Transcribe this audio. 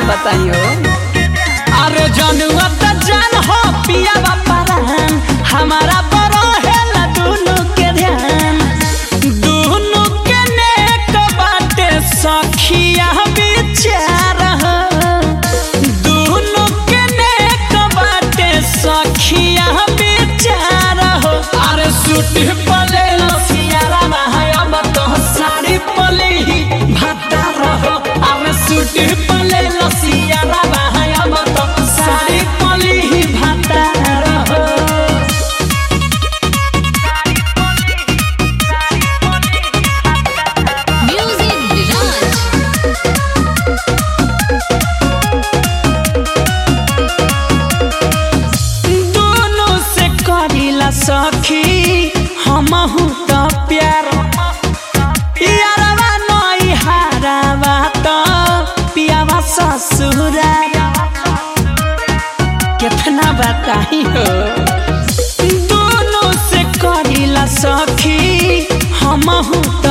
बताइयो अरे जनुआ त जान हो पिया बापारान हमारा बड़ो है ला दोनों के ध्यान दोनों के नेक बाटे सखिया विचार हो दोनों के नेक बाटे सखिया विचार हो अरे सूट पले लसियारा अब तो साड़ी पले ही भाता रहो अरे सूट पले लसियारा अब तो साड़ी पले ही भाता रहो Music Village. दोनों से करिला सखी हमहू त प्यार यारवा नई हारावा त पियावा ससुरा कितना बताई हो दोनों से करिला सखी हमहू त